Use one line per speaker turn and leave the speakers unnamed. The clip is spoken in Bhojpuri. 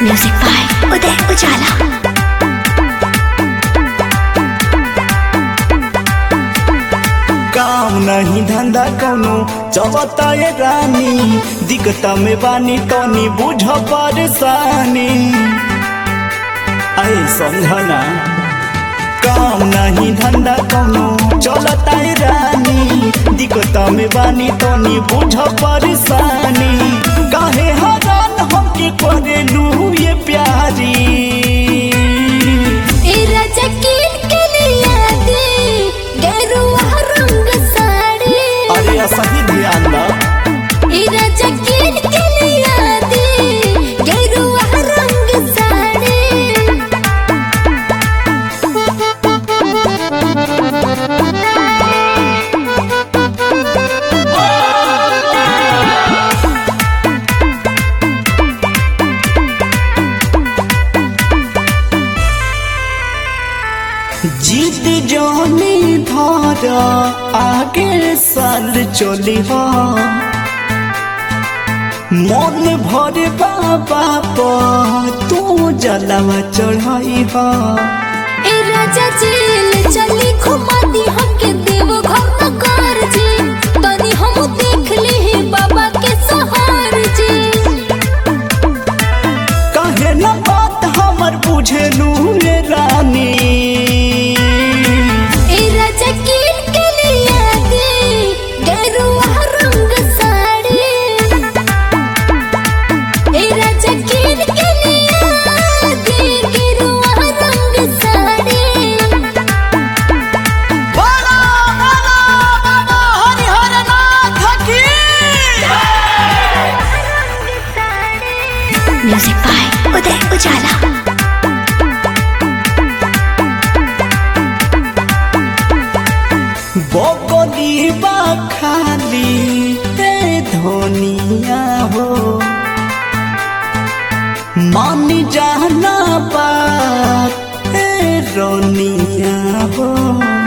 म्यूजिक बाय उदय उजाला
काम नहीं धंधा कौनो चलता ये रानी दिक्कत में बानी तनी बुझ परेशानी आए समझना काम नहीं धंधा कौनो चलता ये रानी दिक्कत में बानी तनी बुझ परेशानी काहे हरान हमके करेलू ये प्यारी
ए राजा किन के लिया दे गेरुआ रंग साड़ी
अरे सही ध्यान दा
ए राजा किन के लिया दे गेरुआ रंग साड़ी
जीत जानी धारा आगे साल चली हा मन भर बाबा पर तू जलवा चढ़ाई हा
ए राजा जेल चली घुमा दी हमके देव घर न कर जी तनी हम देख ली है बाबा के सहार जी
कहे न बात हमर बुझेलू रे रानी
ए राजा किन के लिया दे गेरुआ रंग साड़ी ए राजा किन के लिया दे गेरुआ रंग साड़ी म्यूजिक बाय उदय उजाला
बकली बा खाली ए धनिया हो मान जाना बात ए रोनिया हो